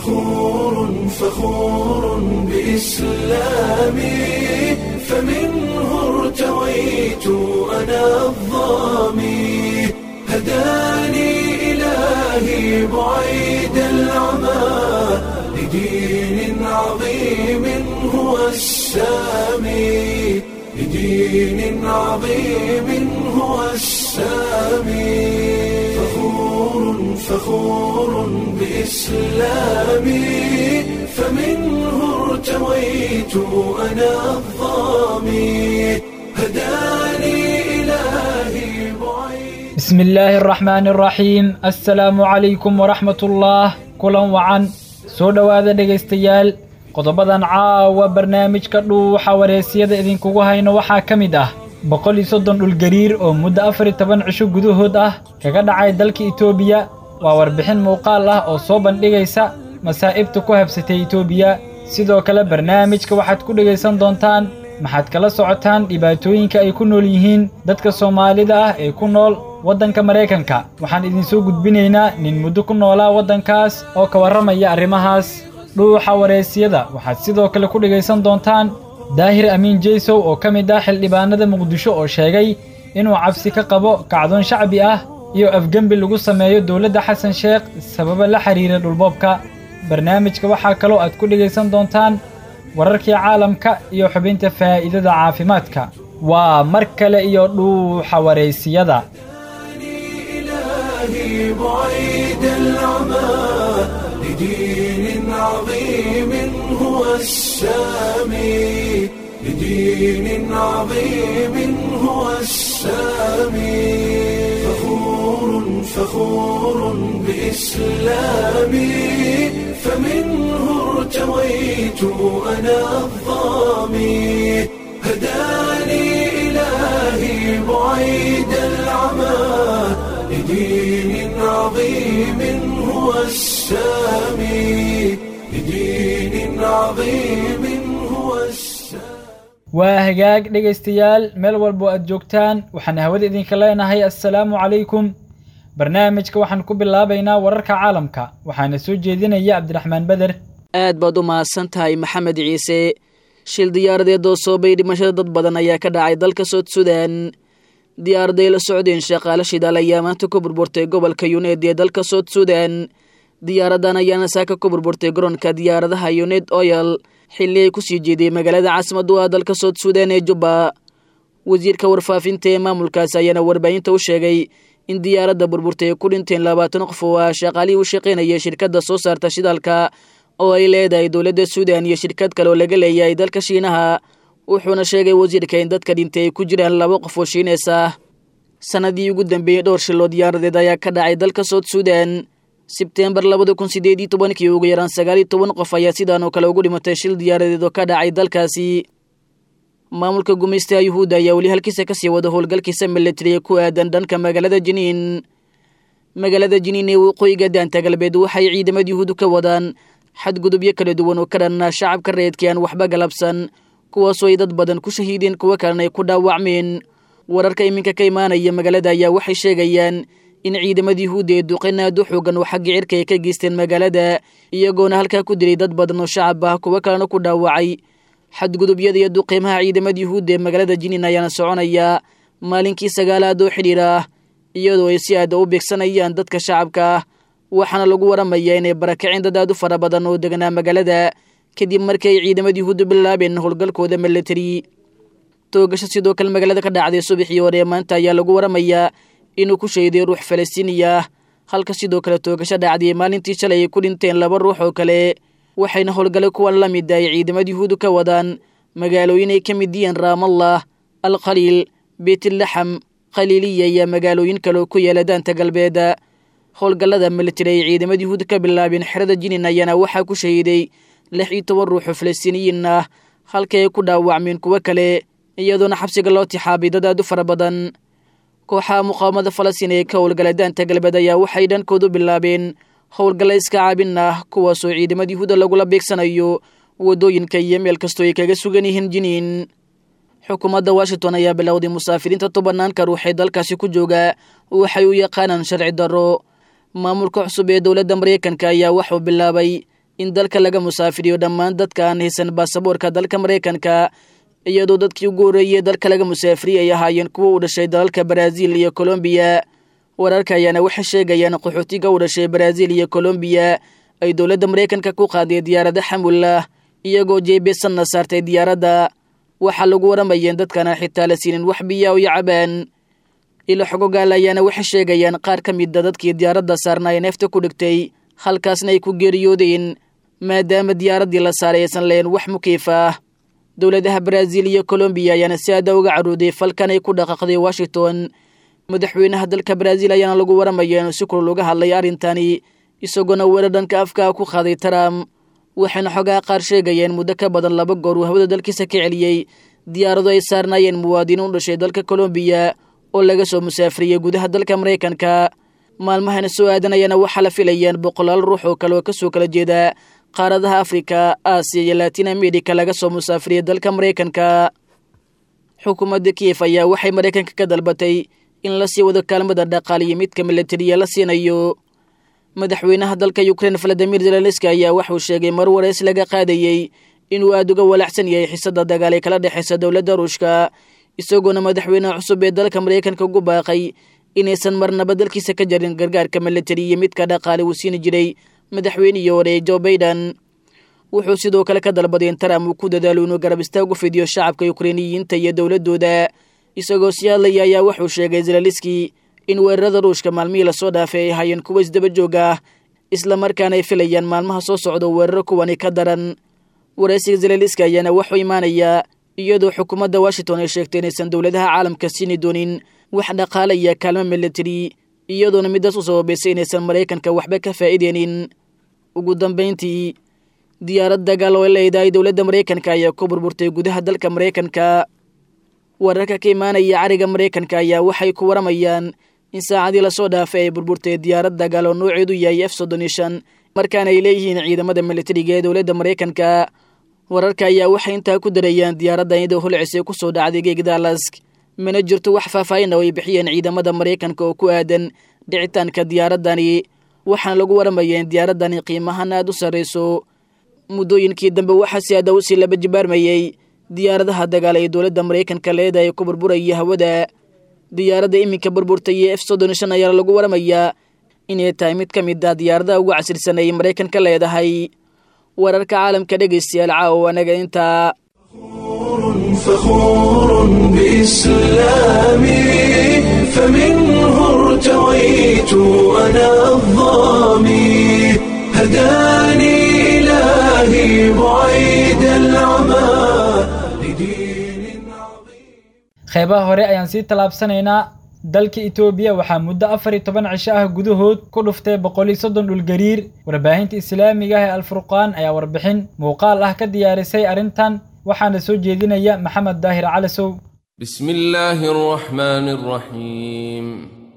فخور فخور بإسلامي فمنه ارتويت أنا الظامي هداني إلهي بعيد العمى لدين عظيم هو السامي لدين عظيم هو السامي فخور فخور بإسلامي فمنه ارتويت أنا الظامي هداني إلهي بعيد بسم illaahi araxmaani araxiim assalaamu calaykum waraxmatullaah kulan wacan soo dhowaada dhegaystayaal qodobadan caawa barnaamijka dhuuxa wareesyada idinkugu hayno waxaa ka mid ah boqol iyo soddon dhulgariir oo muddo afar iyo toban cisho gudahood ah kaga dhacay dalka itoobiya waa warbixin muuqaal ah oo soo bandhigaysa masaa'ibta ku habsatay itoobiya sidoo kale barnaamijka waxaad ku dhegaysan doontaan maxaad kala socotaan dhibaatooyinka ay ku nool yihiin dadka soomaalida ah ee ku nool waddanka maraykanka waxaan idinsoo gudbinaynaa nin muddo ku noolaa waddankaas oo ka warramaya arrimahaas dhuuxa wareesyada waxaad sidoo kale ku dhegaysan doontaan daahir amiin jeysow oo ka mid ah xildhibaanada muqdisho oo sheegay inuu cabsi ka qabo kacdoon shacbi ah iyo afgembi lagu sameeyo dowladda xasan sheekh sababo la xiriira dhulboobka barnaamijka waxaa kaloo aad ku dhegaysan doontaan wararkii caalamka iyo xubinta faa'iidada caafimaadka waa mar kale iyo dhuuxa wareysiyada إلهي بعيد العمى لدين عظيم هو السامي لدين عظيم هو السامي فخور فخور بإسلامي فمنه ارتويت أنا الظامي هداني إلهي بعيد العمى لدين عظيم هو السامي لدين عظيم هو السامي waa hagaag dhegaystayaal meel walbo aad joogtaan waxaan hawada idinka leenahay assalaamu calaykum barnaamijka waxaan ku bilaabaynaa wararka caalamka waxaana soo jeedinaya cabdiraxmaan beder aad baad u mahadsan tahay maxamed ciise shil diyaaradeed oo soobay dhimashada dad badan ayaa ka dhacay dalka sood sudan diyaaraday la socdeen shaqaale shidaal ayaa maanta ku burburtay gobolka yuneed ee dalka sood sudan diyaaradan ayaana saaka ku burburtay garoonka diyaaradaha yuneed oyal xilli ay kusii jeeday magaalada caasimadu ah dalka sood sudan ee jubba wasiirka warfaafinta ee maamulkaas ayaana warbaahinta u sheegay in diyaaradda burburtay ay ku dhinteen labaatan qof oo ah shaqaalihii u shaqaynaya shirkadda soo saarta shidaalka oo ay leedahay dowladda suudan iyo shirkad kale oo laga leeyahay dalka shiinaha wuxuuna sheegay wasiirka in dadka dhintay ay ku jiraan laba qof oo shiineys ah sanadii ugu dambeeyey dhowr shiloo diyaaradeed ayaa ka dhacay dalka sood sudan sebteembar labada kun sideed iyo tobankii ugu yaraan sagaal iyo toban qof ayaa sidaan oo kale ugu dhimatay shil diyaaradeed oo ka dhacay dalkaasi maamulka gumaystaha yuhuudda ayaa weli halkiisa kasii wada howlgalkiisa milatariya ku aadan dhanka magaalada jiniin magaalada jiniin ee waqooyiga daanta galbeed waxay ciidamada yuhuudu ka wadaan xadgudubyo kala duwan oo ka dhanna shacabka reedkii aan waxba galabsan kuwaasoo ay dad badan ku shahiideen kuwo kalena ay ku dhaawacmeen wararka iminka ka imaanaya magaalada ayaa waxay sheegayaan in ciidamada yuhuudda ee duqeyn aad u xoogan oo xagga cirka ay ka geysteen magaalada iyagoona halkaa ku dilay dad badan oo shacab ah kuwo kalena ku dhaawacay xadgudubyada iyo duqeymaha ciidamada yuhuudda ee magaalada jiniin ayaana soconaya maalinkii sagaalaad oo xidhiir ah iyadoo ay si aada u beegsanayaan dadka shacabka ah waxaana lagu waramayaa inay barakaceen dad aad u fara badan oo deganaa magaalada kadib markii ay ciidamada yuhuudda bilaabeen howlgalkooda milatari toogasho sidoo kale magaalada ka dhacday subaxii hore ee maanta ayaa lagu waramayaa inuu ku shahiday ruux falastiiniya ah halka sidoo kale toogasho dhacday maalintii shalay ay ku dhinteen laba ruux oo kale waxayna howlgale kuwan la mid ay ciidamada yuhuudu ka wadaan magaalooyin ay ka mid yihiin raamallah alkhaliil beytlaxam khaliiliya iyo magaalooyin kale oo ku yaala daanta galbeed howlgallada militari ay ciidamada yuhuuda ka bilaabeen xerada jinin ayaana waxaa ku shahiiday lix iyo toban ruux oo falastiiniyiin ah halkii ay ku dhaawacmeen kuwo kale iyadoona xabsiga loo tixaabay dad aad u fara badan kooxaha muqaawamada falastiin ee ka howlgala daanta galbeed ayaa waxay dhankoodu bilaabeen howlgalla iska caabin ah kuwaasoo ciidamada yuhuuda lagula beegsanayo waddooyinka iyo meel kastoo ay kaga sugan yihiin jiniin xukuumadda washington ayaa bilowday musaafiriinta tobanaanka ruux ee dalkaasi ku jooga waxay u yaqaanaan sharci darro maamulka cusub ee dowladda maraykanka ayaa waxuu bilaabay in dalka laga musaafiriyo dhammaan dadka aan haysan baasaboorka dalka maraykanka iyadoo dadkii ugu horreeyey dalka laga musaafiriyay ay ahaayeen kuwa u dhashay dalalka baraaziil iyo kolombiya wararka ayaana waxay sheegayaan qaxootiga u dhashay baraaziil iyo kolombiya ay dowladda maraykanka ku qaaday diyaarada xamullah iyagoo jeebesanna saartay diyaaradda waxaa lagu waramayeen dadkaana xitaa la siinin wax biyaa iyo cabaan ilo xogogaal ayaana waxay sheegayaan qaar ka mida dadkii diyaaradda saarna ay neefta ku dhigtay halkaasna ay ku geeriyoodeen maadaama diyaaraddii la saaray aysan lahayn wax mukiif ah dowladaha baraaziil iyo kolombiya ayaana si aada uga carooday falkan ay ku dhaqaaqday washington madaxweynaha dalka baraaziil ayaana lagu waramaya inuu si kulul uga hadlay arrintani isagoona weerar dhanka afkaa ku qaaday trump waxayna xogaa qaar sheegayeen muddo ka badan laba goor uu hawada dalkiisa ka celiyey diyaarado ay saarnaayeen muwaadiniin u dhashay dalka kolombiya oo laga soo musaafiriyey gudaha dalka maraykanka maalmahana soo aadanayana waxaa la filayaan boqolaal ruux oo kale oo kasoo kala jeeda qaaradaha afrika aasiya iyo latin america laga soo musaafiriyey dalka maraykanka xukuumadda kiyef ayaa waxay maraykanka ka dalbatay in la sii wado kaalmada dhaqaaliyo midka milatariya la siinayo madaxweynaha dalka ukrein valadimir zelenski ayaa waxuu sheegay mar wareys laga qaadayey inuu aada uga walaacsan yahay xisada dagaal ee kala dhexeysa dowladda ruushka isagoona madaxweynaha cusub ee dalka maraykanka ugu baaqay inaysan marnaba dalkiisa ka jarin gargaarka milatari iyo midka dhaqaale uu siini jiray madaxweynihii hore jo baiden wuxuu sidoo kale ka dalbaday in trump uu ku dadaalo inuu garab istaag u fidiyo shacabka ukreiniyiinta iyo dowladooda isagoo sii hadlaya ayaa wuxuu sheegay zelaliski in weerarada ruushka maalmihii lasoo dhaafay ay ahaayeen kuwa isdaba joog ah islamarkaana ay filayaan maalmaha soo socda weeraro kuwani ka daran waraysiga zelaliski ayaana waxuu imaanayaa iyadoo xukuumadda washington ay sheegtay inaysan dowladaha caalamka siini doonin wax dhaqaale iyo kaalmo milatari iyadoona midaas u sababaysay inaysan maraykanka waxba ka faa'iideynin ugu dambayntii diyaarad dagaal oo ay leedahay dowladda maraykanka ayaa ku burburtay gudaha dalka maraykanka wararka ka imaanaya cariga maraykanka ayaa waxay ku waramayaan in saacadii lasoo dhaafay ay burburtay diyaarad dagaal oo nooceedu yahay f soddon iyo shan markaana ay leeyihiin ciidamada milatariga ee dowladda maraykanka wararka ayaa waxay intaa ku darayaan diyaaraddan iyadoo holcisay ku soo dhacday geeg daalask mana jirto wax faahfaahin oo ay bixiyeen ciidamada maraykanka oo ku aadan dhicitaanka diyaaraddani waxaana lagu waramayaa in diyaaraddani qiimahan aada u sarrayso muddooyinkii dambe waxaa si aada usii laba jibaarmayey diyaaradaha dagaal ee dowladda maraykanka leedahay ku burburaya hawada diyaaradda iminka burburtay ee f soddon shan ayaa lagu waramayaa inay tahay mid ka mid ah diyaaradaha ugu casirsan ay maraykanka leedahay wararka caalamka dhegaystayaal caawa anaga intaa فخور بإسلامي فمنه ارتويت أنا الظامي هداني إلهي بعيد العمى لدين عظيم qeybaha hore ayaan sii tallaabsanaynaa dalka itoobiya waxaa muddo afar iyo toban cisho ah gudahood ku dhuftay boqol iyo soddon dhulgariir warbaahinta islaamiga ah ee alfurqaan ayaa warbixin muuqaal ah ka diyaarisay arrintan waxaana soo jeedinaya maxamed daahir calasow بسم الله الرحمن الرحيم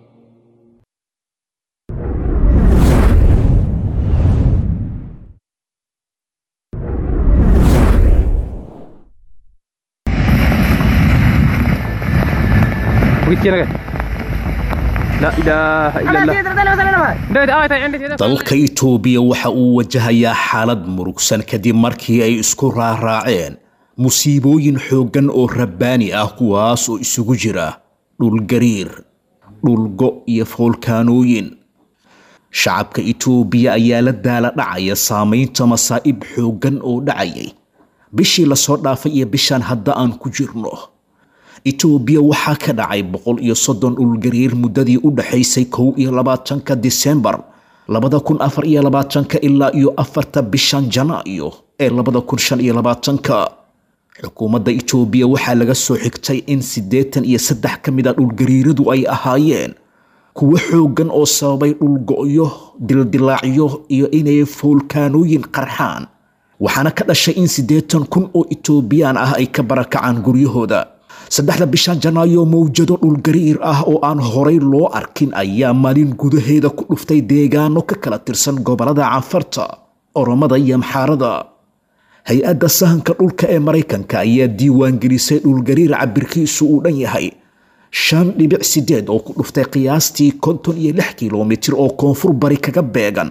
لا إله إلا الله dalka itoobiya waxa uu wajahayaa xaalad murugsan kadib markii ay isku raaraaceen musiibooyin xooggan oo rabbaani ah kuwaas oo isugu jira dhulgariir dhulgo iyo foolkaanooyin shacabka itoobiya ayaa la daala dhacaya saamaynta masaa'ib xooggan oo dhacayay bishii lasoo dhaafay iyo bishan hadda aan ku jirno itoobiya waxaa ka dhacay boqol iyo soddon dhulgariir muddadii u dhaxaysay kow iyo labaatanka disembar labada kun afar iyo labaatanka ilaa iyo afarta bishan janaayo ee labada kun shan iyo labaatanka xukuumadda itoobiya waxaa laga soo xigtay in siddeetan iyo saddex ka mid a dhulgariiradu ay ahaayeen kuwo xooggan oo sababay dhulgo'yo dildilaacyo iyo inay foolkaanooyin qarxaan waxaana ka dhashay in siddeetan kun oo itoobiyaan ah ay ka barakacaan guryahooda saddexda bishan janaayo mawjado dhulgariir ah oo aan horay loo arkin ayaa maalin gudaheeda ku dhuftay deegaano ka kala tirsan gobolada canfarta oromada iyo maxaarada hay-adda sahanka dhulka ee maraykanka ayaa diiwaangelisay dhulgariir cabirkiisu uu dhan yahay shan dhibic sideed oo ku dhuftay qiyaastii konton iyo lix kilomitir oo koonfur bari kaga beegan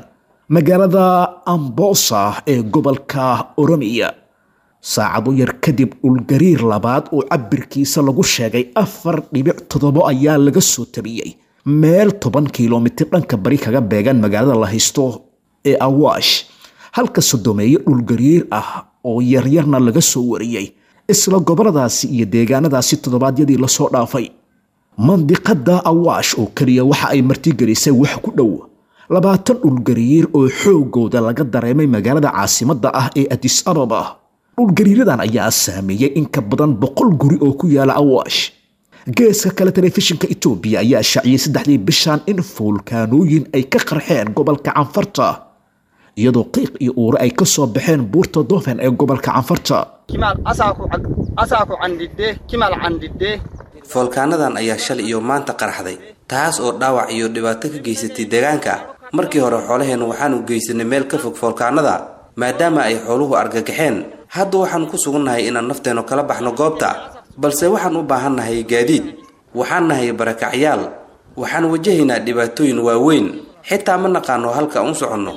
magaalada ambosa ee gobolka oromiya saacado yar kadib dhulgariir labaad oo cabirkiisa lagu sheegay afar dhibic toddobo ayaa laga soo tabiyey meel toban kilomitir dhanka bari kaga beegan magaalada la haysto ee awaash halka sodomeeye dhulgariir ah oo yaryarna laga soo wariyey isla goboladaasi iyo deegaanadaasi toddobaadyadii lasoo dhaafay mandiqada awaash oo keliya waxa ay martigelisay wax ku dhow labaatan dhulgariir oo xoogooda laga dareemay magaalada caasimadda ah ee adis ababa dhulgariiradan ayaa saameeyey in ka badan boqol guri oo ku yaala awaash geeska kale telefishinka etoobiya ayaa shaaciyey saddexdii bishan in fuulkaanooyin ay ka qarxeen gobolka canfarta iyadoo qiiq iyo uure ay ka soo baxeen buurta dofen ee gobolka canfarta foolkaanadan ayaa shalay iyo maanta qaraxday taas oo dhaawac iyo dhibaato ka geysatay deegaanka markii hore xoolaheennu waxaanu geysanay meel ka fog foolkaanada maadaama ay xooluhu argagaxeen hadda waxaanu ku sugannahay inaan nafteennu kala baxno goobta balse waxaan u baahannahay gaadiid waxaan nahay barakacyaal waxaan wajahaynaa dhibaatooyin waaweyn xitaa ma naqaano halka u soconno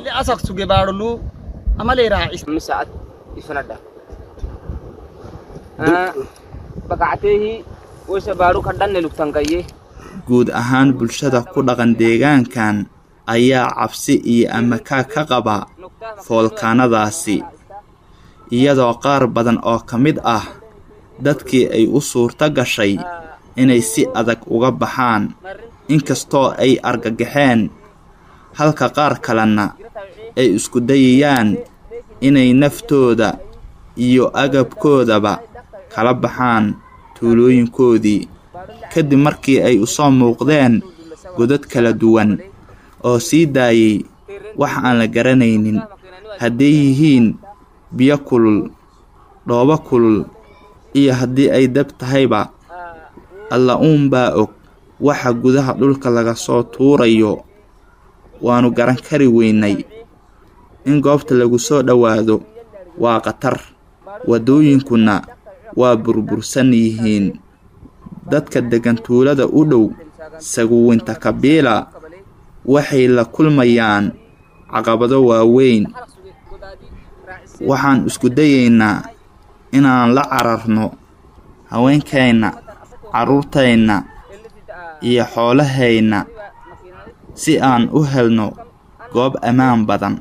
guud ahaan bulshada ku dhaqan deegaankan ayaa cabsi iyo amakaa ka qaba foolkaanadaasi iyadoo qaar badan oo ka mid ah dadkii ay u suurto gashay inay si adag uga baxaan inkastoo ay argagaxeen halka qaar kalena ay isku dayayaan inay naftooda iyo agabkoodaba kala baxaan tuulooyinkoodii kadib markii ay u soo muuqdeen godad kala duwan oo sii daayay wax aan la garanaynin hadday yihiin biyo kulul dhoobo kulul iyo haddii ay dab tahayba alla uunbaa og waxa gudaha dhulka laga soo tuurayo waannu garan kari weynay in goobta lagu soo dhowaado waa khatar waddooyinkuna waa burbursan yihiin dadka deggan tuulada u dhow saguwinta kabiila waxay la kulmayaan caqabado waaweyn waxaan isku dayaynaa inaan la cararno haweenkayna carruurtayna iyo xoolahayna si aan u helno goob ammaan badan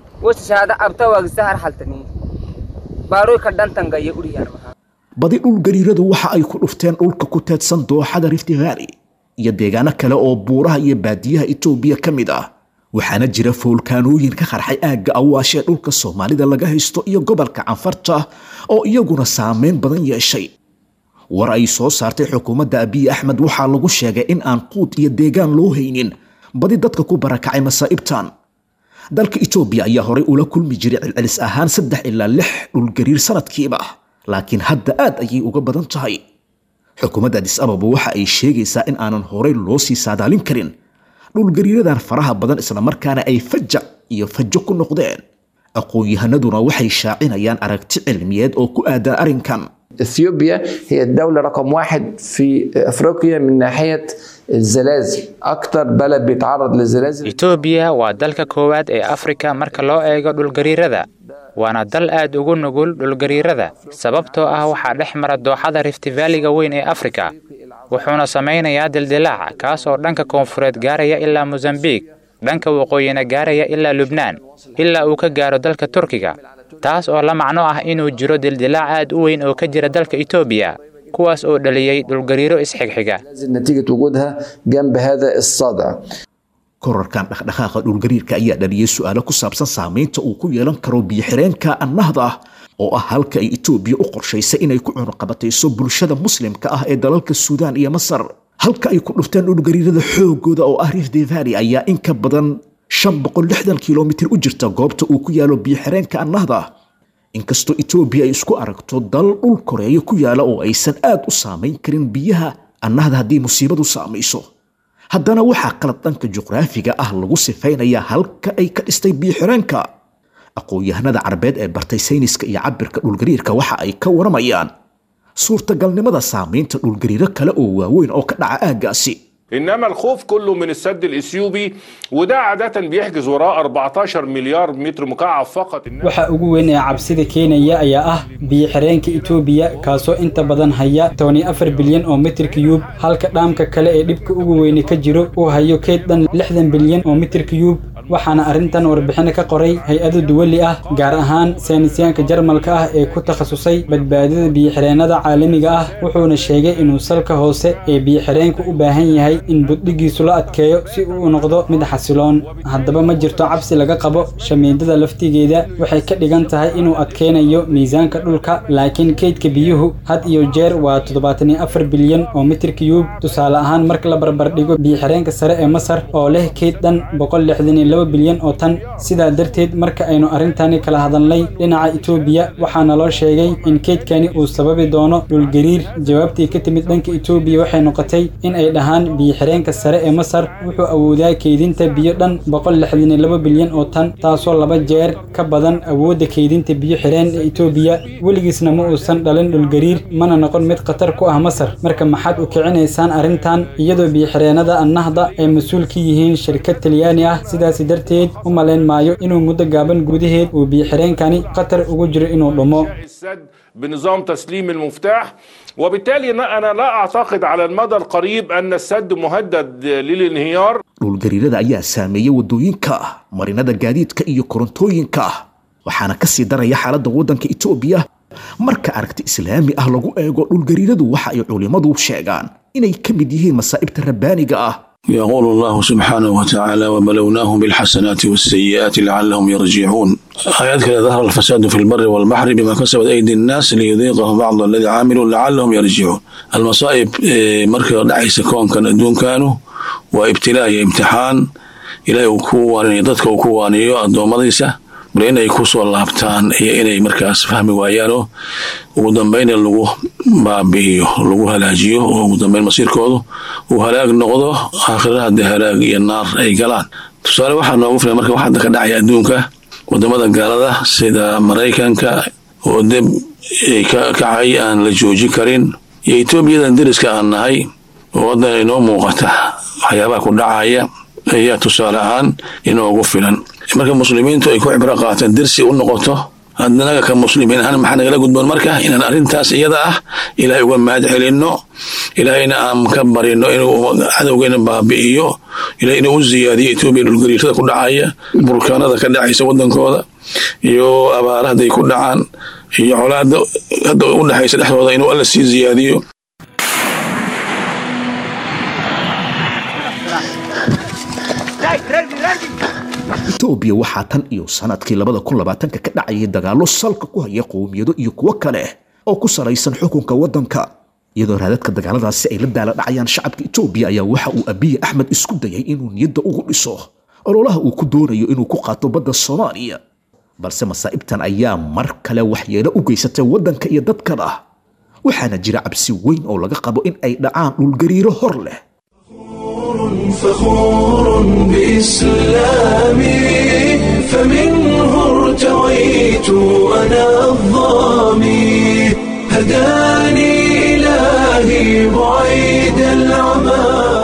badi dhulgariiradu waxa ay ku dhufteen dhulka ku teedsan dooxada rifti valley iyo deegaano kale oo buuraha iyo baadiyaha etoobiya ka mid ah waxaana jira foolkaanooyin ka qarxay aagga awaash ee dhulka soomaalida laga haysto iyo gobolka canfarta oo iyaguna saameyn badan yeeshay war ay soo saartay xukuumadda abiy axmed waxaa lagu sheegay in aan quud iyo deegaan loo haynin badi dadka ku barakacay masaa'ibtan dalka etoobiya ayaa horay ula kulmi jiray celcelis ahaan saddex ilaa lix dhulgariir sanadkiiba laakiin hadda aad ayay uga badan tahay xukuumadda adis ababa waxa ay sheegaysaa in aanan horay loo sii saadaalin karin dhulgariiradan faraha badan islamarkaana ay fajac iyo fajo ku noqdeen aqoon-yahanaduna waxay shaacinayaan aragti cilmiyeed oo ku aadan arrinkan اثيوبيا هي الدولة رقم واحد في افريقيا من ناحية الزلازل أكتر بلد بيتعرض للزلازل etoobiya waa dalka koowaad ee afrika marka loo eego dhulgariirada waana dal aad ugu nugul dhulgariirada sababtoo ah waxaa dhex mara dooxada riftivaaliga weyn ee afrika wuxuuna samaynayaa dildilaac kaas oo dhanka koonfureed gaaraya ilaa mosambiik dhanka waqooyina gaaraya ilaa lubnaan ilaa uu ka gaaro dalka turkiga taas oo la macno ah inuu jiro dildilaac aad u weyn oo ka jira dalka etoobiya kuwaas oo dhaliyey dhulgariiro isxigxiga نتيجة وجودها جنب هذا الصدع korarkan dhaqdhaqaaqa dhulgariirka ayaa dhaliyey su-aalo ku saabsan saamaynta uu ku yeelan karo biyo-xireenka annahda ah oo ah halka ay etoobiya u qorshaysay inay ku cunuqabatayso bulshada muslimka ah ee dalalka suudaan iyo masar halka ay ku dhufteen dhulgariirada xoogooda oo ah rift valley ayaa in ka badan shan boqol lixdan kilomitir u jirta goobta uu ku yaalo biyo-xireenka annahda inkastoo etoobiya ay isku aragto dal dhul koreeya ku yaala oo aysan aad u saamayn karin biyaha annahda haddii musiibadu saamayso haddana waxaa qalad dhanka juqraafiga ah lagu sifaynayaa halka ay ka dhistay biyo-xireenka aqoon-yahanada carabeed ee bartay sayniska iyo cabirka dhulgariirka waxa ay ka waramayaan suurtagalnimada saamaynta dhulgariiro kale oo waaweyn oo ka dhaca aaggaasi انما الخوف كله من السد الاثيوبي وده عاده بيحجز وراه 14 مليار متر مكعب فقط waxa ugu weyn ee cabsida keenaya ayaa ah biyo-xireenka etoobiya kaasoo inta badan haya tobani afar bilyan oo mitir kiyuub halka dhaamka kale ee dhibka ugu weyne ka jiro uu hayo keyd dhan lixdan bilyan oo mitir kiyuub waxaana arrintan warbixino ka qoray hay-ado duwali ah gaar ahaan saynisyaanka jarmalka ah ee ku takhasusay badbaadada biyo-xireennada caalamiga ah wuxuuna sheegay inuu salka hoose ee biyo-xireenku u baahan yahay in buddhigiisu la adkeeyo si uu u noqdo mid xasiloon haddaba ma jirto cabsi laga qabo shamiindada laftigeeda waxay ka dhigan tahay inuu adkeynayo miisaanka dhulka laakiin keydka biyuhu had iyo jeer waa toddobaatan iyo afar bilyan oo mitir kiyuub tusaale ahaan marka la barbardhigo biyo-xireenka sare ee masar oo leh keyd dhan boqol lixdan iyo laba bilyan oo tan sidaa darteed marka aynu arrintani kala hadalnay dhinaca etoobiya waxaana loo sheegay in keydkani uu sababi doono dhulgariir jawaabtii ka timid dhanka etoobiya waxay noqotay in ay dhahaan biyo-xireenka sare ee masar wuxuu awoodaa keydinta biyo dhan boqol lixdan iyo laba bilyan oo tan taasoo laba jeer ka badan awoodda keydinta biyo xireen ee etoobiya weligiisna ma uusan dhalin dhulgariir mana noqon mid khatar ku ah masar marka maxaad u kicinaysaan arrintan iyadoo biyo-xireennada annahda ay mas-uul ka yihiin shirkad talyaani ah sidaasi darteed u malayn maayo inuu muddo gaaban gudaheed uu biyo-xireenkani khatar ugu jiro inuu dhumo السد بنظام تسليم المفتاح وبالتالي انا لا اعتقد على المدى القريب ان السد مهدد للانهيار dhulgariirada ayaa saameeyey waddooyinka marinada gaadiidka iyo korontooyinka waxaana ka sii daraya xaaladda waddanka etoobiya marka aragti islaami ah lagu eego dhulgariiradu waxa ay culimmadu sheegaan inay ka mid yihiin masaa'ibta rabbaaniga ah يقول الله سبحانه وتعالى وبلوناهم بالحسنات والسيئات لعلهم يرجعون آيات كذا ظهر الفساد في البر والبحر بما كسبت أيدي الناس ليذيقهم بعض الذي عاملوا لعلهم يرجعون المصائب مركز دعيس كون كان دون كانوا وابتلاء امتحان إلى وكوان ضدك وكوان الدومضيسة bal inay ku soo laabtaan iyo inay markaas fahmi waayaanoo ugu dambayn lagu baabi'iyo lagu halaajiyo oo ugu dambayn masiirkoodu uu halaag noqdo aakhira haddii halaag iyo naar ay galaan tusaale waxaa noogu filan marka wax hadda ka dhacaya adduunka wadamada gaalada sida maraykanka oo deb ka kacay aan la joojin karin iyo etoobiyadan deriska aan nahay oo waddan inoo muuqata waxyaabaha ku dhacaya ayaa tusaale ahaan inoogu filan marka muslimiintu ay ku cibro qaataan dersi u noqoto adnaga ka muslimiin ahaan maxaa nagala gudboon marka inaan arrintaas iyada ah ilaahay uga mahad celinno ilaahayna aan ka barino inuu cadowgeena baabi'iyo ilahay inuu u ziyaadiyo etoobiya dhulgariirada ku dhacaya burkaanada ka dhacaysa waddankooda iyo abaara hadday ku dhacaan iyo colaada hadda u dhexaysa dhexdooda inuu alla sii ziyaadiyo etoobiya waxaa tan iyo sanadkii labada kun labaatanka ka dhacayay dagaallo salka ku haya qowmiyado iyo kuwo kale oo ku salaysan xukunka waddanka iyadoo raadadka dagaaladaasi ay la daala dhacayaan shacabka etoobiya ayaa waxa uu abiye axmed isku dayay inuu niyadda ugu dhiso ololaha uu ku doonayo inuu ku qaato badda soomaaliya balse masaa'ibtan ayaa mar kale waxyeelo u geysatay waddanka iyo dadkana waxaana jira cabsi weyn oo laga qabo in ay dhacaan dhulgariiro hor leh فخور بإسلامي فمنه ارتويت أنا الظامي هداني إلهي بعيد العمى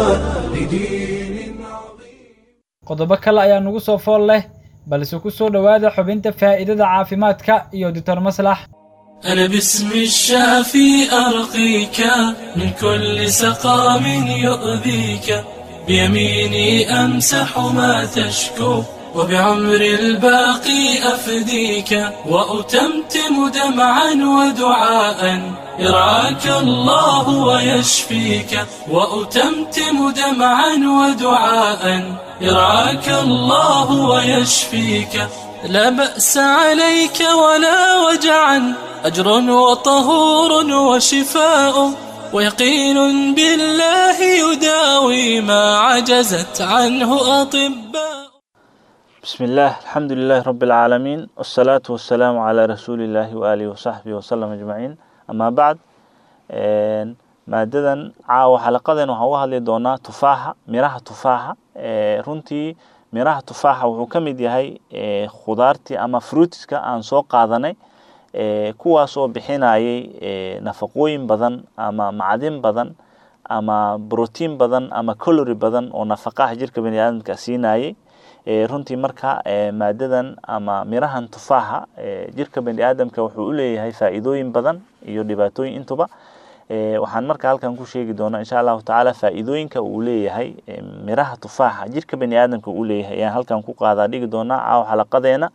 qodobo kale ayaa nugu soo fool leh balse ku soo dhowaada xubinta faa'iidada caafimaadka iyo doctor maslax أنا باسم الشافي أرقيك من كل سقام يؤذيك بيميني أمسح ما تشكو وبعمر الباقي أفديك وأتمتم دمعا ودعاء يرعاك الله ويشفيك وأتمتم دمعا ودعاء يرعاك الله ويشفيك لا بأس عليك ولا وجعا أجر وطهور وشفاء ويقين بالله يداوي ما عجزت عنه أطباء بسم الله الحمد لله رب العالمين والصلاة والسلام على رسول الله وآله وصحبه وسلم أجمعين أما بعد maadadan caawa xalaqadan waxaan uga hadli doonaa tufaaxa miraha tufaaxa runtii miraha tufaaxa wuxuu ka mid yahay khudaartii ama fruitiska aan soo qaadanay kuwaas oo bixinayay nafaqooyin badan ama macdin badan ama brotiin badan ama calory badan oo nafaqaha jirka bani aadamka siinayay runtii marka maadadan ama mirahan tufaaxa jirka bani aadamka wuxuu u leeyahay faa'iidooyin badan iyo dhibaatooyin intuba waxaan marka halkan ku sheegi doonaa insha allahu tacaala faa'iidooyinka uu leeyahay miraha tufaaxa jirka bani aadamka uu leeyahay ayaan halkan ku qaadaa dhigi doonaa caawa xalaqadeena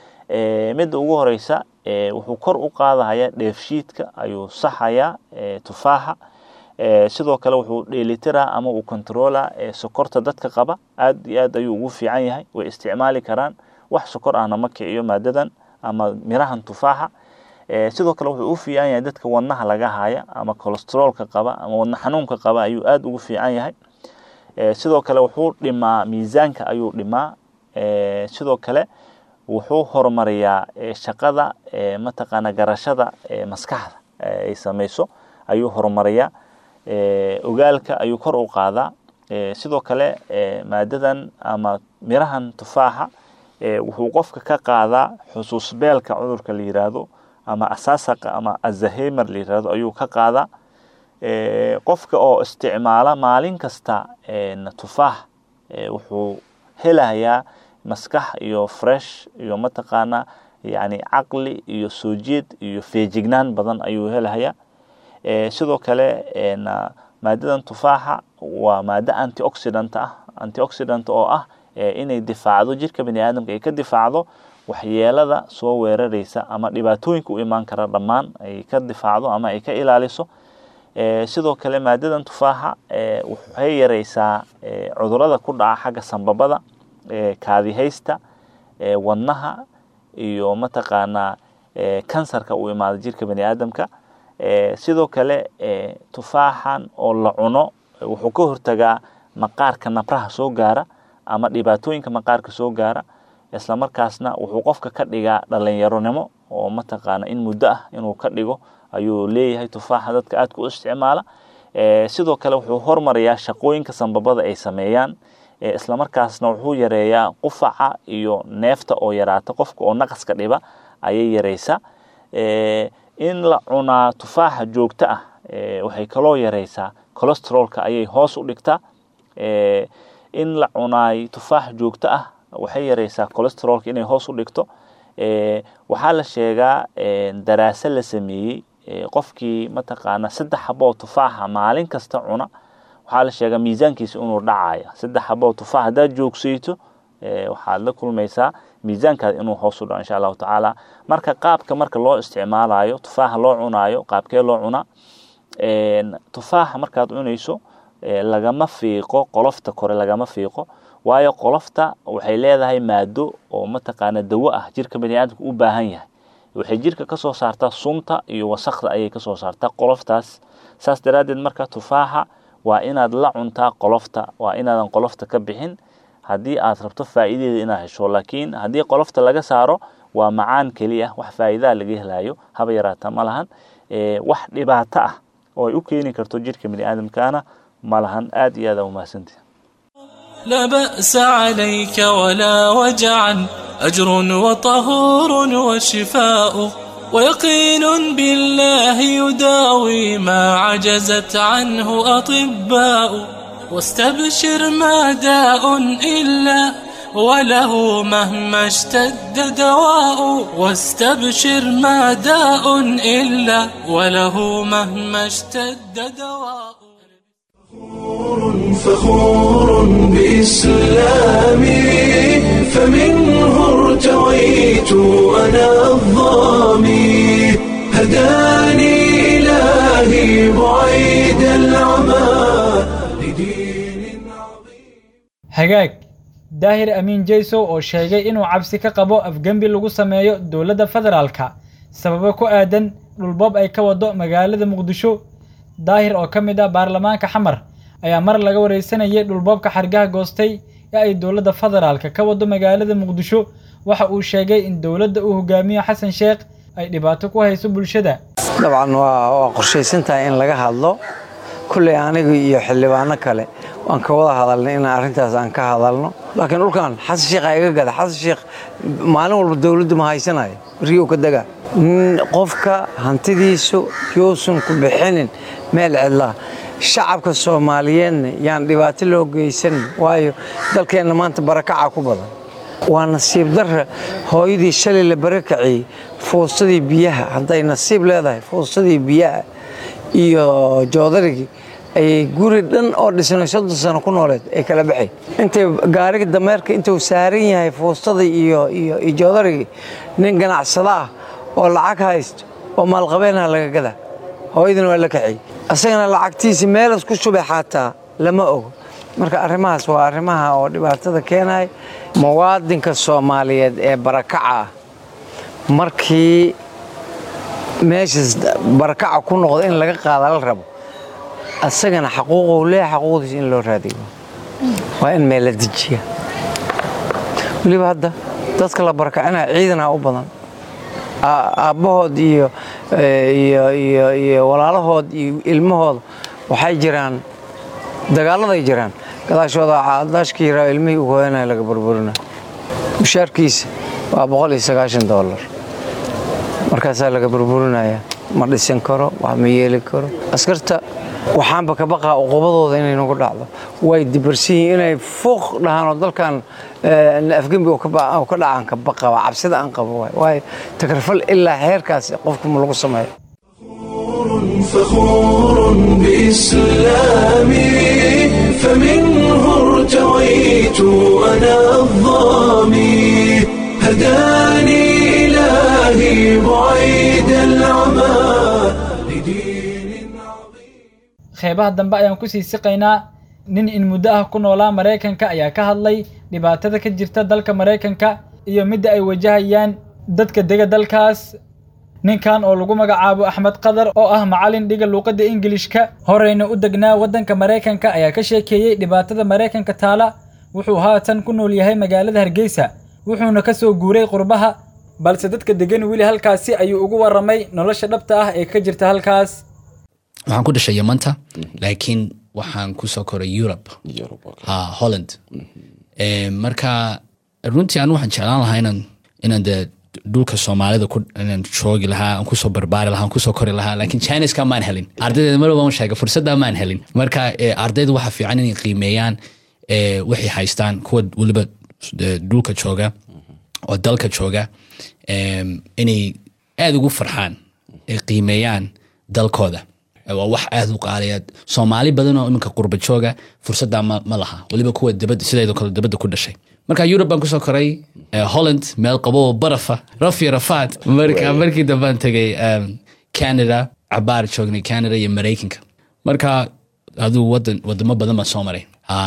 midda ugu horeysa wuxuu kor u qaadahaya dheefshiidka ayuu saxayaa tufaaxa sidoo kale wuxuu dheelitiraa ama uu controla sokorta dadka qaba aad iyo aad ayuu ugu fiican yahay way isticmaali karaan wax sokor ahna ma kiciyo maadadan ama mirahan tufaaxa sidoo kale wuxuu u fiican yahay dadka wadnaha laga haya ama cholesteroolka qaba ama wadna xanuunka qaba ayuu aad ugu fiican yahay sidoo kale wuxuu dhimaa miisaanka ayuu dhimaa sidoo kale wuxuu horumariyaa shaqada mataqaana garashada maskaxda ay samayso ayuu horumariyaa ogaalka ayuu kor u qaadaa sidoo kale maadadan ama mirahan tufaaxa wuxuu qofka ka qaadaa xusuusbeelka cudurka la yiraahdo ama asaasaqa ama azahemer la yirahdo ayuu ka qaadaa qofka oo isticmaala maalin kasta tufaax wuxuu helayaa maskax iyo fresh iyo mataqaana yani caqli iyo soo jeed iyo feejignaan badan ayuu helayaa sidoo kale maadadan tufaaxa waa maado antioxidant ah antioxidant oo ah inay difaacdo jirka bani aadamka ay ka difaacdo waxyeelada soo weerareysa ama dhibaatooyinka u imaan kara dhammaan ay ka difaacdo ama ay ka ilaaliso sidoo kale maadadan tufaaxa waxay yareysaa cudurada ku dhaca xagga sambabada kaadihaysta wadnaha iyo mataqaanaa kansarka u imaada jirka bani aadamka sidoo kale tufaaxan oo la cuno wuxuu ka hortagaa maqaarka nabraha soo gaara ama dhibaatooyinka maqaarka soo gaara isla markaasna wuxuu qofka ka dhigaa dhalinyaronimo oo mataqaana in muddo ah inuu ka dhigo ayuu leeyahay tufaaxa dadka aadka u isticmaala sidoo kale wuxuu hormarayaa shaqooyinka sambabada ay sameeyaan isla markaasna wuxuu yareeyaa qufaca iyo neefta oo yaraata qofka oo naqaska dhiba ayay yareysaa in la cunaa tufaaxa joogto ah waxay kaloo yareysaa cholesteroolka ayay hoos u dhigtaa in la cunaay tufaax joogto ah waxay yareysaa cholesteroolka inay hoos u dhigto waxaa la sheegaa daraase la sameeyey qofkii mataqaana saddex xaboo tufaaxa maalin kasta cuna waxaa la sheegaa miisaankiisa inuu dhacaya saddex xaboo tufaax haddaad joogsayto waxaad la kulmaysaa miisaankaada inuu hoos u dhaco insha allahu tacaala marka qaabka marka loo isticmaalayo tufaaxa loo cunaayo qaabkee loo cunaa tufaaxa markaad cunayso lagama fiiqo qolofta kore lagama fiiqo waayo qolofta waxay leedahay maado oo mataqaana dawo ah jirka bani aadamka u baahan yahay waxay jirka kasoo saartaa sunta iyo wasakda ayay kasoo saartaa qoloftaas saas daraaddeed marka tufaaxa waa inaad la cuntaa qolofta waa inaadan qolofta ka bixin haddii aad rabto faa'iidadeeda inaad hesho laakiin haddii qolofta laga saaro waa macaan keliya wax faa'iidaa laga helayo haba yaraata ma lahan wax dhibaato ah oo ay u keeni karto jirka bani aadamkaana ma lahan aad iyo aad aa umahadsantihi لا بأس عليك ولا وجعا أجر وطهور وشفاء ويقين بالله يداوي ما عجزت عنه أطباء واستبشر ما داء إلا وله مهما اشتد دواء واستبشر ما داء إلا وله مهما اشتد دواء فخور بإسلامي فمنه ارتويت أنا الظامي هداني إلهي بعيد العمى hagaag daahir amiin jaysow oo sheegay inuu cabsi ka qabo afgembi lagu sameeyo dowladda federaalka sababo ku aadan dhulboob ay ka wado magaalada muqdisho daahir oo ka mid ah baarlamaanka xamar ayaa mar laga wareysanayay dhulboobka xargaha goostay ee ay dowladda federaalka ka wado magaalada muqdisho waxa uu sheegay in dowladda uu hogaamiyo xasan sheekh ay dhibaato ku hayso bulshada dabcan waa qorshaysantahay in laga hadlo kulley aniga iyo xildhibaano kale waan ka wada hadalnay inaan arrintaas aan ka hadalno laakiin dhulkan xasan sheekh iga gada xasan sheekh maalin walba dowladdu ma haysanayo riyow ka dega qofka hantidiisu yuusan ku bixinin meel cidlaa shacabka soomaaliyeedna yaan dhibaato loo geysan waayo dalkeenna maanta barakaca ku badan waa nasiib darra hooyadii shalay la barakaciyey fuustadii biyaha hadday nasiib leedahay fuustadii biyaha iyo joodarigii ayay guri dhan oo dhisnay soddon sano ku nooleed ay kala baxay intay gaariga dameerka intuu saaran yahay fuustadii iyo iyo iyo joodarigii nin ganacsado ah oo lacag haysto oo maalqabeenha laga gadaa hooyadina waa la kaciyey asagana lacagtiisi meelas ku shubay xataa lama ogo marka arrimahaas waa arrimaha oo dhibaatada keenaya muwaadinka soomaaliyeed ee barakaca ah markii meeshaas barakaca ku noqdo in laga qaada la rabo asagana xaquuqou leeya xaquuqdiisa in loo raadiyo waa in meel la dejiya weliba hadda dadka la barakacinaya ciidana u badan aabbahood iyo iyo iyo walaalahood iyo ilmahooda waxay jiraan dagaaladay jiraan gadaashooda daashkii yaraa ilmihii u hooyanaya laga burburina mushaarkiisa waa boqol iyo sagaashan dollar markaasaa laga burburinaya ma dhisan karo wax ma yeeli karo askarta waxaanba ka baqaa uqubadooda inay nagu dhacdo way dibarsan yihiin inay fuuq dhahaan oo dalkan afgembi ka dhacaan ka baqa waa cabsida aan qabo waay waayo takarfal ilaa heerkaas qofku ma lagu sameeyo فخور بإسلامي فمنه ارتويت أنا الظامي هداني إلهي بعيد العمى qeybaha dambe ayaan kusii siqaynaa nin in muddo ah ku noolaa maraykanka ayaa ka hadlay dhibaatada ka jirta dalka maraykanka iyo midda ay wajahayaan dadka dega dalkaas ninkan oo lagu magacaabo axmed qadar oo ah macallin dhiga luuqadda ingilishka horeyna u degnaa waddanka maraykanka ayaa ka sheekeeyey dhibaatada maraykanka taala wuxuu haatan ku nool yahay magaalada hargeysa wuxuuna ka soo guuray qurbaha balse dadka degan weli halkaasi ayuu ugu warramay nolosha dhabta ah ee ka jirta halkaas waxaan ku dhashay yamanta laakiin waxaan kusoo koray europe ha holland marka runtii anu waxaan jeclaan lahaa inaan inaan dee dhulka soomaalida inaan joogi lahaa aan kusoo barbaari lahaa aan kusoo kori lahaa laakiin chineska maan helin ardaydeeda mar waan sheegay fursadda maan helin marka ardayda waxa fiican inay qiimeeyaan waxay haystaan kuwa weliba dhulka jooga oo dalka jooga inay aada ugu farxaan ay qiimeeyaan dalkooda waa wax aad u qaaliya soomaali badan oo iminka qurba jooga fursadda ma, ma laha weliba kuwa dabada sideedoo kale dabadda ku dhashay marka yurub baan kusoo koray holland meel qabo oo barafa rafi rafaad marka markii dambaan tegay canada cabaar joognay canada iyo maraykanka marka aduu wadan wadamo badan baan soo maray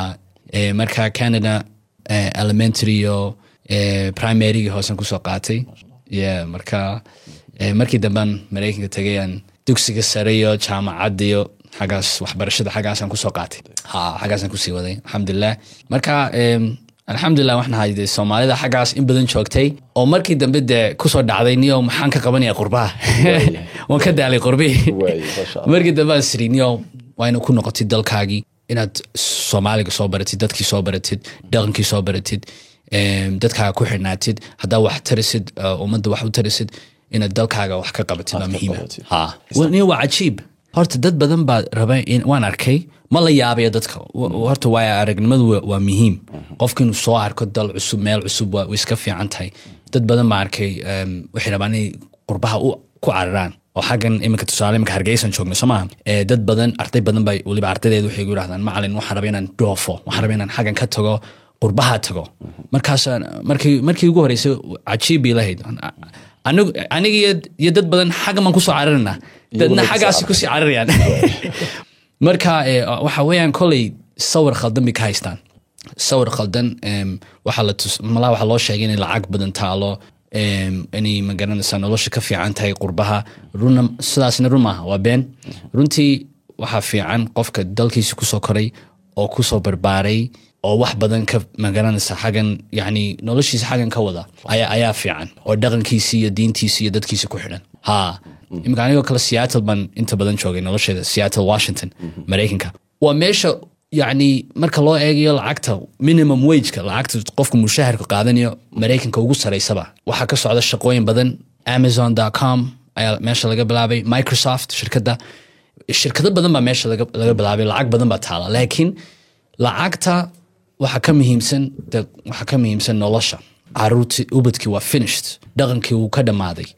marka canada elementary iyo primarygii hoosen kusoo qaatay yeah, marka markii dambaan maraykanka tegayaan dugsiga sare iyo jaamacadda iyo xaggaas waxbarashada xaggaasaan kusoo qaatay ha xaggaasaan kusii waday alxamdulilah marka alxamdulilah waxaan ahay dee soomaalida xaggaas in badan joogtay oo markii dambe dee kusoo dhacday niyo maxaan ka qabanaya qurbaha waan ka daalay qurbihii markii dambe aan siri niyo waa ina ku noqotid dalkaagii inaad soomaaliga soo baratid dadkii soo baratid dhaqankii soo baratid dadkaaga ku xidhnaatid haddaa wax tarisid ummadda wax u tarisid inaad dalkaaga wax ka qabatid waa muhiima niyo waa cajiib horta dad badan baa raba waan arkay ma la yaabaya dadka horta waaya aragnimadu waa muhiim qofka inuu soo arko dal cusub meel cusub way iska fiican tahay dad badan baa arkay waxay rabaan inay qurbaha ku cararaan oo xaggan iminka tusaale iminka hargeysan joogno soo maaha dad badan arday badan bay weliba ardaydeed waxay gu yidhahdaan macalin waxaan raba inaan dhoofo waxaan raba inaan xaggan ka tago qurbaha tago markaas markii markii ugu horeysay cajiib bay lahayd aniga iyo dad badan xaggan baan kusoo cararina dadna xaggaasi kusii cararayaan marka waxa weeyaan koley sawir khaldan bay ka haystaan sawir khaldan waxaa la tus malaa waxaa loo sheegay inay lacag badan taalo inay magaranaysaa nolosha ka fiican tahay qurbaha runa sidaasna run maaha waa been runtii waxaa fiican qofka dalkiisa kusoo koray oo kusoo barbaaray oo wax badan ka magaranaysa xaggan yani noloshiisa xaggan ka wada ayaa ayaa fiican oo dhaqankiisi iyo diintiisi iyo dadkiisa ku xidhan ha imika anigoo kale seattle baan inta badan joogay nolosheeda seattle washington maraykanka waa meesha yani marka loo eegayo lacagta minimum wageka lacagta qofka mushaharka qaadanayo maraykanka ugu saraysaba waxaa ka socda shaqooyin badan amazon com ayaa meesha laga bilaabay microsoft shirkadda shirkado badan baa meesha laga laga bilaabay lacag badan baa taala laakiin lacagta waxaa ka muhiimsan de waxaa ka muhiimsan nolosha caruurtii ubadkii waa finished dhaqankii wuu ka dhammaaday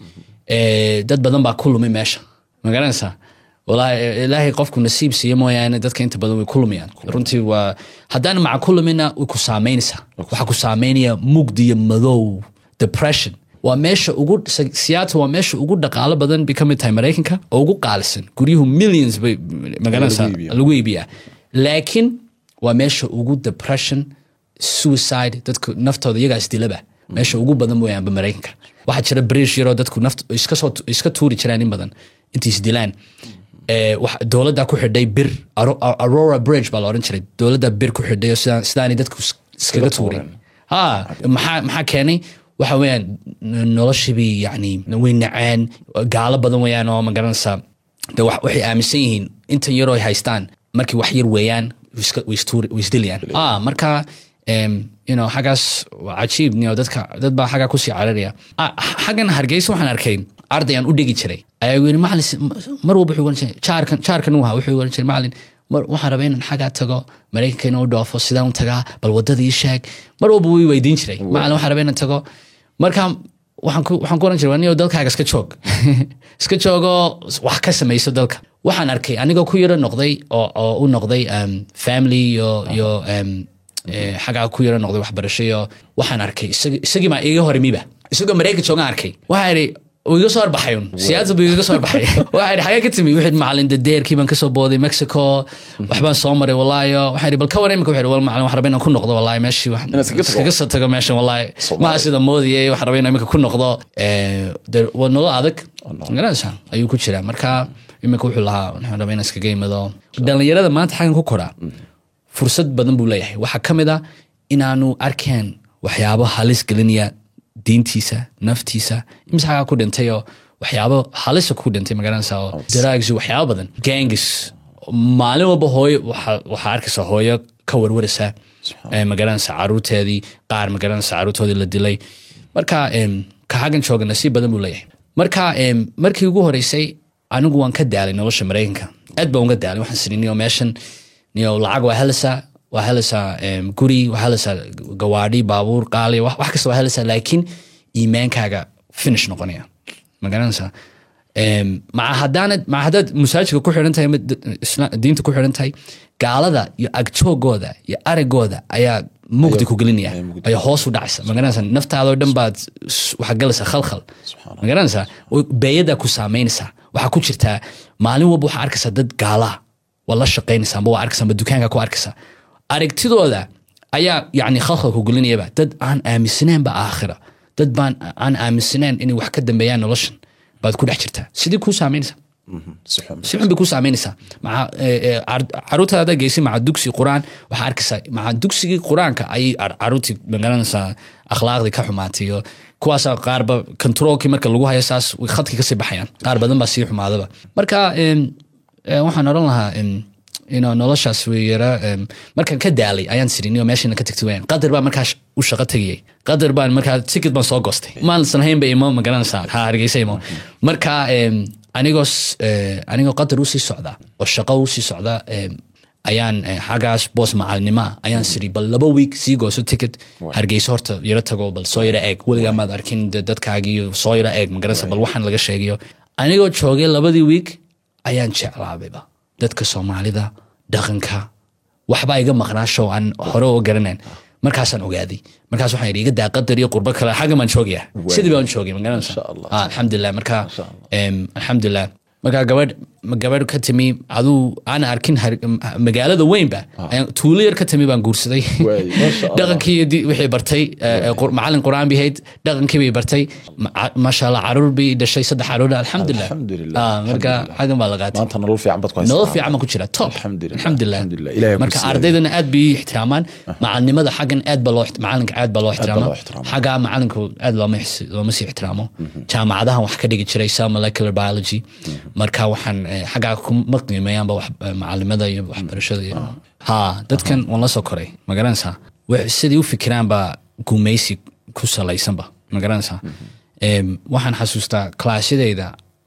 Eh, dad badan baa ku lumay meesha ma garanaysaa walaahi ilaahay qofku nasiib siiya mooyaane dadka inta badan way ku lumayaan runtii waa haddaan maca ku lumina way ku saameynaysaa waxaa ku saameynaya mugdi iyo madow depression waa meesha ugu seattle waa meesha ugu dhaqaalo badan bay ka mid tahay maraykanka oo ugu qaalisan guryuhu millions bay magaranaysaa Lagu iibiyaa. lagu iibiyaa laakiin waa meesha ugu depression suicide dadku naftooda iyagaa isdilaba meesha ugu badan mooyaanba maraykanka waxaa jira brish yaroo dadku naft iska soo iska tuuri jiraan in badan intay isdilaan Eh, wax- dowladdaa ku xidhay bir Aro- aurora bridge baa la odhan jiray dowladdaa bir ku xidhay oo sidaan- sidaanay dadku is- iskaga tuurin ha maxaa maxaa keenay waxa weeyaan n- noloshiibii yani way naceen gaalo badan weeyaan oo ma garanaysaa de wax- waxay aaminsan yihiin intan yaroo ay haystaan markii wax yar weeyaan way iska- way istuuri- way isdilayaan ah marka em, you know xaggaas waa cajiib you know, dadka dad baa xaggaa kusii cararaya Ah, xaggan hargeysa waxaan arkay ardayaan u dhigi jiray ayaa igu yidhi macalin si- mar walba wuxuu oran jiray jaarkan jaarkan uu ahaa wuxuu oran jiray macalin mar waxaan rabaa inaan xaggaa tago maraykanka inuu dhoofo sidaan u tagaa bal wadada ii sheeg mar walba wuu i weydiin jiray macalin waxaan rabaa inaan tago marka waxaan ku waxaan ku oran jiray anigo dalkaaga iska joog iska joogoo wax ka samayso dalka waxaan arkay anigoo ku yaro noqday oo oo u noqday um, family iyo iyo um, eh, xaggaa ku yaro noqday waxbarasho iyo waxaan arkay isagi- isagii baa iiga horimiba isagoo maraykan joogaan arkay waxaa idhi uu iga soo horbaxay un siyaasad buu iga soo horbaxay waxaa idhi xagee ka timi wuxuu idhi macalin dadeerkii baan kasoo booday mexico waxbaan soo maray walaayo waxaa idhi bal ka waran imika wuxuu idhi wal macalin waxaan rabaa inaan ku noqdo walaahi meeshii wax- iskaga soo tago meeshan walaahi maha sida moodiyay waxaan rabaa inaan imika ku noqdo Eh, de- waa nolol adag garanaysaa ayuu ku jiraa marka imika wuxuu lahaa waxaan rabaa inaan iskaga imado dhalinyarada maanta xaggan ku koraa fursad badan buu leeyahay waxaa ka mid ah inaanu arkeen waxyaabo halis gelinaya diintiisa naftiisa imise xagaa ku dhintay oo waxyaabo halisa ku dhintay magaranaysa oo drugs iyo waxyaabo badan gangis maalin walba hooyo waxaa waxaa arkaysa hooyo ka warwaraysa eh, magaranaysa caruurteedii qaar magaranaysa caruurtoodii la dilay marka em, ka xaggan jooga nasiib badan buu leeyahay marka em, markii ugu horeysay anigu waan ka daalay nolosha maraykanka aad baan uga daalay waxaan siri niyo meeshan niyo lacag waa helaysaa waa helaysaa em, guri waa helaysaa gawaadhi baabuur qaali wax wax kasta waa helaysaa laakiin iimaankaaga finish noqonaya ma garanaysaa Em, maca haddaanad maca haddaad masaajidka ku xidhan tahay ama d- isla- diinta ku xidhan tahay gaalada iyo agjoogooda iyo aragooda ayaa mugdi ku gelinaya ayaa hoos u dhacaysa ma garanaysaa naftaadoo dhan baad s- waxaa galaysaa khalkhal ma garanaysaa oo beeyadaa ku saameynaysaa waxaa ku jirtaa maalin walba waxaa arkaysaa dad gaalaa waa la shaqaynaysaa amba waa arkaysaa amba dukaanka ku arkaysaa aragtidooda ayaa yani khalkhal ku gelinayaba dad aan aaminsaneenba aakhira dad baan aan aaminsaneen inay wax ka dambeeyaan noloshan baad ku dhex jirtaa sidii kuu saameynaysaa si xun bay kuu saameynaysaa maca eh, eh, car- caruurtaada geysay maca dugsi quraan waxaa arkaysaa maca dugsigii quraanka ayay car- caruurtii magaranaysaa akhlaaqdii ka xumaatay iyo kuwaasa qaarba controlkii marka lagu hayo saas way khadkii kasii baxayaan qaar badan baa sii xumaadaba marka em, eh, waxaan odhan lahaa em, you know, noloshaas way yara em, markaan ka daalay ayaan sirinio meeshana ka tagtay wayaan qadar baan markaa sh- u shaqo tegayay qadar baan markaa ticket baan soo goostay maalinsan haynba imo ma garanaysaa ha hargeysa imo marka em, anigoo s- eh, anigoo qadar usii socda oo shaqo usii socda em, ayaan eh, xaggaas boos macalinimo ah ayaan siri bal laba week sii gooso ticket hargeysa horta yaro tago bal soo yaro eeg weligaa maad arkin de dadkaagiiyo soo yaro eeg magaranaysa bal waxaan laga sheegayo anigoo joogay labadii week ayaan jeclaabayba dadka soomaalida dhaqanka waxbaa iga maqnaa show aan hore oo garanayn markaasaan ogaaday markaas waxaan yidhi iga daa qadar iyo qurbo kale xagga baan joogaya sidii baan joogay magaranaysa Ah, alxamdulilah marka em, alxamdulilah marka gabadh gabadh ka timi aduu aan arkin har- magaalada weynba ayaan tuulo yar ka timi baan guursaday dhaqankii iyo di- wixii bartay eh, eh, qur- macalin quraan bay ahayd dhaqankii bay bartay Ma- maasha allah caruur bay dhashay saddex caruur alxamdulilah Ah, marka xaggan baa la qaatay maanta nolol fiican baad ku nolol fiican baan ku jira top alxamdulilah Ilaahay ku marka siiyay. ardaydana aad bay ii ixtiraamaan macalinimada xaggan aad baa loo ixt- macalinka aad baa loo ixtiraama loo ixtiraama. xagga macalinku aad looma ix- looma sii ixtiraamo jaamacadahan wax ka dhigi jiray cell molecular biology marka waxaan eh, xaggaa kuma qiimeeyaanba wax- eh, macalimada iyo waxbarashada iyo ha dadkan waan la soo koray ma garanaysaa Wax- sidai u fikiraan baa guumeysi ku salaysanba ma garanaysaa Em, waxaan xasuustaa klaasyadayda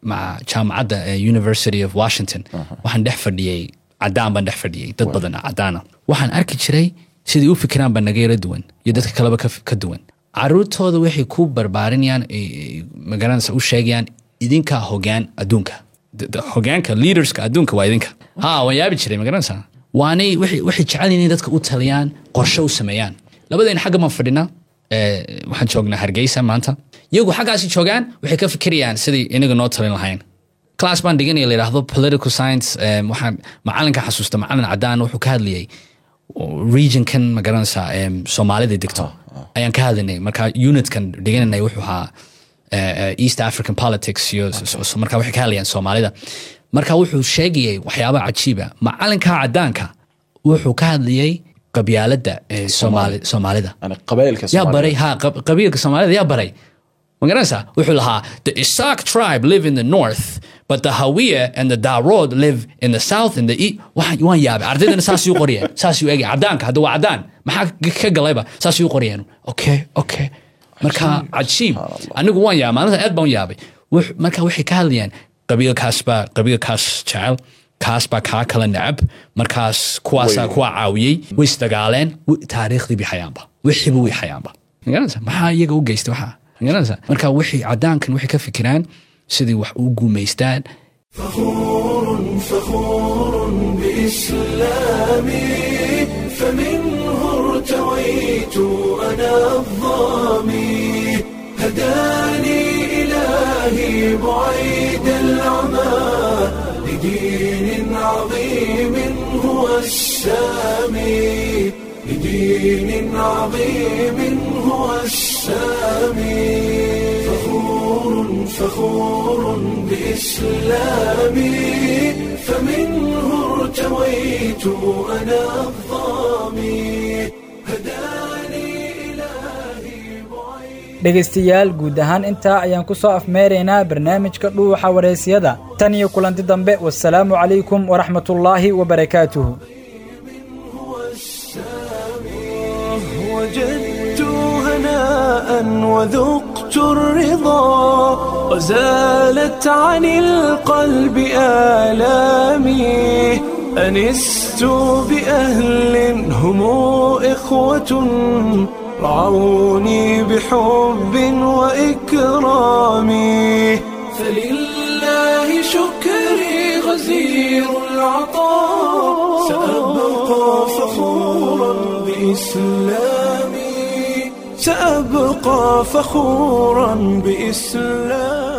maca jaamacadda eh, university of washington waxaan dhex fadhiyey cadaan baan dhex fadhiyey dad badan cadaana waxaan arki jiray sidai u fikiraan baa naga yara duwan iyo dadka kaleba ka, ka duwan caruurtooda waxay ku barbaarinayaan eh, eh, magaranaysa u sheegayaan idinkaa hogaan adduunka D- d- hogaanka leaderska adduunka waa idinka ha waan yaabi jiray magaranaysa waanay waxay waxay jecel yihiin inay dadka u taliyaan qorshe u sameeyaan labadayna xagga baan fadhinaa eh, waxaan joognaa hargeysa maanta iyagu xaggaasi joogaan waxay ka fikirayaan sidai inaga noo talin lahayn class baan dhiganaya la yidhaahdo political science em, waxaan macalinka xasuusta macalin cadaan wuxuu ka hadlayay regionkan magaranaysa em, soomaalida degto ayaan ka hadlaynay marka unitkan dhigananay wuxuu ahaa eh, eh, east african politics iyo s- s- marka waxay ka hadlayaan soomaalida marka wuxuu sheegayay waxyaaba cajiiba macalinka cadaanka wuxuu ka hadlayay qabyaalada eh, Soomaali- soomaalida qabailka yaa baray ha qab- qabiilka soomaalida yaa baray ma garanaysaa wuxuu lahaa the Isaac tribe live in the north but the Hawiya and the Darod live in the south and the east waxaan waan yaabay ardaydana saas uu qoriyeen saas uu egay cadaanka hadda waa cadaan maxaa ka- ka galayba saas uu qoriyeen okay okay marka cajiib anigu waan yaabay maalinta aad baan u yaabay Wux- marka waxay ka hadlayaan qabiilkaas baa qabiilkaas jecel kaas baa kaa kala necab markaas kuwaasaa kuwa caawiyey way isdagaaleen wi- taariikhdii bay hayaanba wixiiba way hayaanba magaranaysa maxaa iyaga u geystay waxaa magaranaysa marka wixii cadaankan waxay ka fikiraan sidii wax u guumaystaan فخور بإسلامي فمنه ارتويت أنا الظامي هداني إلهي بعيد العمى لدين عظيم هو السامي لدين عظيم هو السامي فخور فخور بإسلامي فمنه ارتويت أنا الظامي dhegaystayaal guud ahaan intaa ayaan ku soo afmeeraynaa barnaamijka dhuuxa wareysiyada tan iyo kulanti dambe wasalaamu calaykum waraxmatullaahi wabarakaatuhu وجدت هناء وذقت الرضا وزالت عن القلب آلامي أنست بأهل هم إخوة رعوني بحب وإكرام فلله شكري غزير العطاء سأبقى فخورا بإسلامي سأبقى فخورا بإسلامي